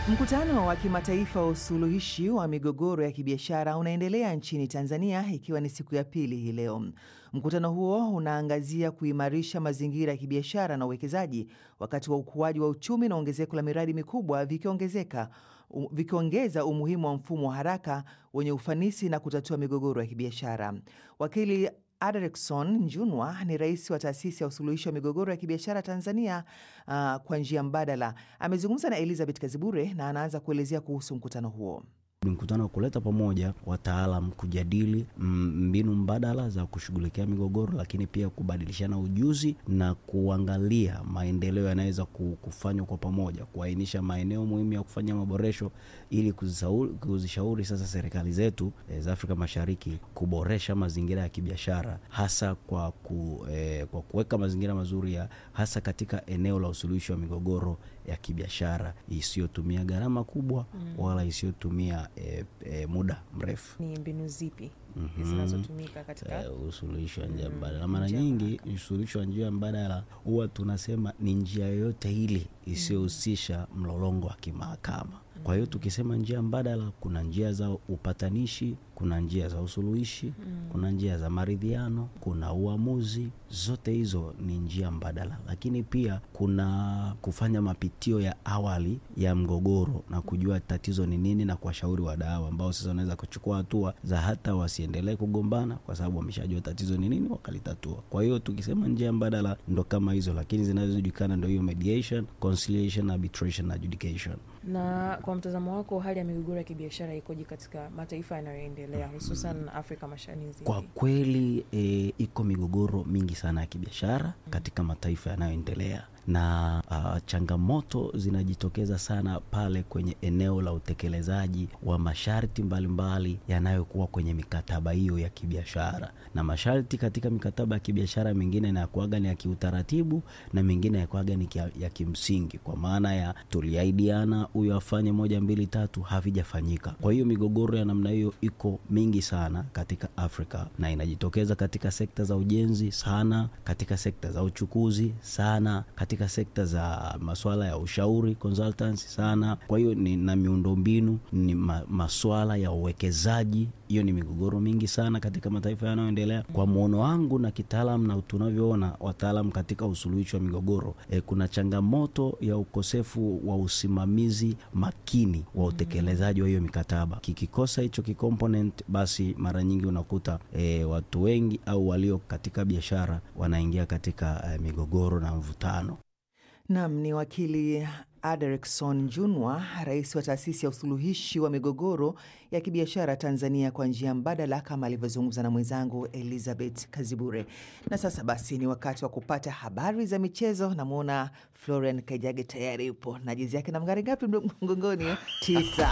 Mkutano wa kimataifa wa usuluhishi wa migogoro ya kibiashara unaendelea nchini Tanzania ikiwa ni siku ya pili hii leo. Mkutano huo unaangazia kuimarisha mazingira ya kibiashara na uwekezaji wakati wa ukuaji wa uchumi na ongezeko la miradi mikubwa vikiongezeka vikiongeza umuhimu wa mfumo wa haraka wenye ufanisi na kutatua migogoro ya kibiashara. Wakili Adrickson Njunwa ni rais wa taasisi ya usuluhishi wa migogoro ya kibiashara Tanzania uh, kwa njia mbadala. Amezungumza na Elizabeth Kazibure na anaanza kuelezea kuhusu mkutano huo. Ni mkutano wa kuleta pamoja wataalam kujadili mbinu mbadala za kushughulikia migogoro, lakini pia kubadilishana ujuzi na kuangalia maendeleo yanaweza kufanywa kwa pamoja, kuainisha maeneo muhimu ya kufanya maboresho ili kuzishauri sasa serikali zetu e, za Afrika Mashariki kuboresha mazingira ya kibiashara hasa kwa, ku, e, kwa kuweka mazingira mazuri ya hasa katika eneo la usuluhishi wa migogoro ya kibiashara isiyotumia gharama kubwa mm. wala isiyotumia E, e, muda mrefu. Ni mbinu zipi mm -hmm. zinazotumika katika e, usuluhishi wa njia mbadala? Mara nyingi usuluhishi wa njia mbadala huwa tunasema ni njia yoyote ile isiyohusisha mlolongo wa kimahakama. Kwa hiyo tukisema njia mbadala, kuna njia za upatanishi, kuna njia za usuluhishi mm. kuna njia za maridhiano, kuna uamuzi. Zote hizo ni njia mbadala, lakini pia kuna kufanya mapitio ya awali ya mgogoro na kujua tatizo ni nini na kuwashauri wadau ambao sasa wanaweza kuchukua hatua za hata wasiendelee kugombana kwa sababu wameshajua tatizo ni nini wakalitatua. Kwa hiyo tukisema njia mbadala ndo kama hizo, lakini zinazojulikana ndo hiyo mediation, conciliation, arbitration na adjudication. Na kwa mtazamo wako, hali ya migogoro ya kibiashara ikoje katika mataifa yanayoendelea hususan mm. Afrika Mashariki? Kwa kweli e, iko migogoro mingi sana ya kibiashara mm. katika mataifa yanayoendelea na uh, changamoto zinajitokeza sana pale kwenye eneo la utekelezaji wa masharti mbalimbali yanayokuwa kwenye mikataba hiyo ya kibiashara. Na masharti katika mikataba ya kibiashara mingine inakuaga ni ya kiutaratibu na mingine yakuaga ni ya kimsingi, kwa maana ya tuliaidiana huyo afanye moja mbili tatu, havijafanyika. Kwa hiyo migogoro ya namna hiyo iko mingi sana katika Afrika na inajitokeza katika sekta za ujenzi sana, katika sekta za uchukuzi sana, katika sekta za masuala ya ushauri consultancy sana. Kwa hiyo ni na miundombinu ni ma, masuala ya uwekezaji, hiyo ni migogoro mingi sana katika mataifa yanayoendelea. Kwa muono wangu na kitaalam na tunavyoona wataalam katika usuluhishi wa migogoro e, kuna changamoto ya ukosefu wa usimamizi makini wa utekelezaji wa hiyo mikataba. Kikikosa hicho kikomponent, basi mara nyingi unakuta e, watu wengi au walio katika biashara wanaingia katika e, migogoro na mvutano. Nam ni wakili Adrickson Junwa, rais wa taasisi ya usuluhishi wa migogoro ya kibiashara Tanzania kwa njia mbadala, kama alivyozungumza na mwenzangu Elizabeth Kazibure. Na sasa basi ni wakati wa kupata habari za michezo. Namwona Florian Kajage tayari yupo na jezi yake na mgari ngapi mgongoni? Tisa.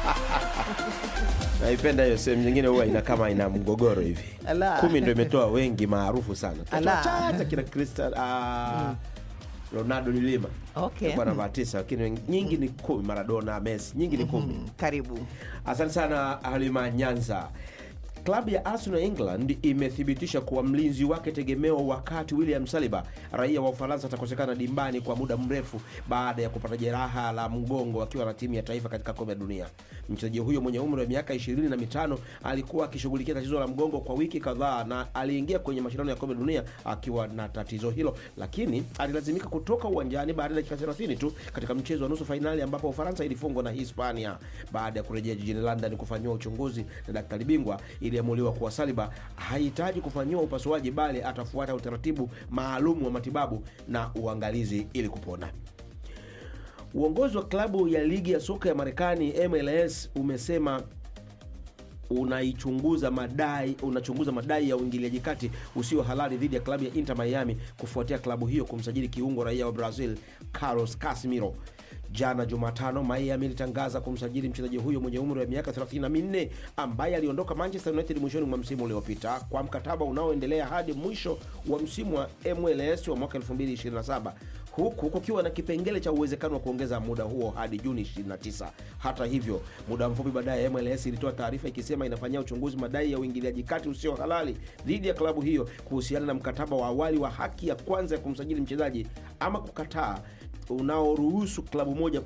Naipenda hiyo sehemu nyingine huwa ina kama ina mgogoro hivi. Ala. Kumi ndo imetoa wengi maarufu sana. Ala. Tuachacha kina Cristiano ah, Ronaldo ni lima Okay. Alikuwa namba tisa, lakini nyingi ni kumi. Maradona, Messi, nyingi ni kumi. Karibu. Asante sana Halima Nyanza. Klabu ya Arsenal England imethibitisha kuwa mlinzi wake tegemeo wakati William Saliba raia wa Ufaransa atakosekana dimbani kwa muda mrefu baada ya kupata jeraha la mgongo akiwa na timu ya taifa katika kombe la dunia. Mchezaji huyo mwenye umri wa miaka ishirini na mitano alikuwa akishughulikia tatizo la mgongo kwa wiki kadhaa na aliingia kwenye mashindano ya kombe la dunia akiwa na tatizo hilo, lakini alilazimika kutoka uwanjani baada ya dakika 30 tu katika mchezo wa nusu fainali ambapo Ufaransa ilifungwa na Hispania. Baada ya kurejea jijini London kufanyiwa uchunguzi na daktari bingwa iliamuliwa kuwa Saliba hahitaji kufanyiwa upasuaji bali atafuata utaratibu maalum wa matibabu na uangalizi ili kupona. Uongozi wa klabu ya ligi ya soka ya Marekani MLS umesema unaichunguza madai unachunguza madai ya uingiliaji kati usio halali dhidi ya klabu ya Inter Miami kufuatia klabu hiyo kumsajili kiungo raia wa Brazil Carlos Casemiro. Jana Jumatano, Miami ilitangaza kumsajili mchezaji huyo mwenye umri wa miaka 34 ambaye aliondoka Manchester United mwishoni mwa msimu uliopita kwa mkataba unaoendelea hadi mwisho wa msimu wa MLS wa mwaka 2027 huku kukiwa na kipengele cha uwezekano wa kuongeza muda huo hadi Juni 29. Hata hivyo, muda mfupi baadaye MLS ilitoa taarifa ikisema inafanyia uchunguzi madai ya uingiliaji kati usio halali dhidi ya klabu hiyo kuhusiana na mkataba wa awali wa haki ya kwanza ya kumsajili mchezaji ama kukataa unaoruhusu klabu moja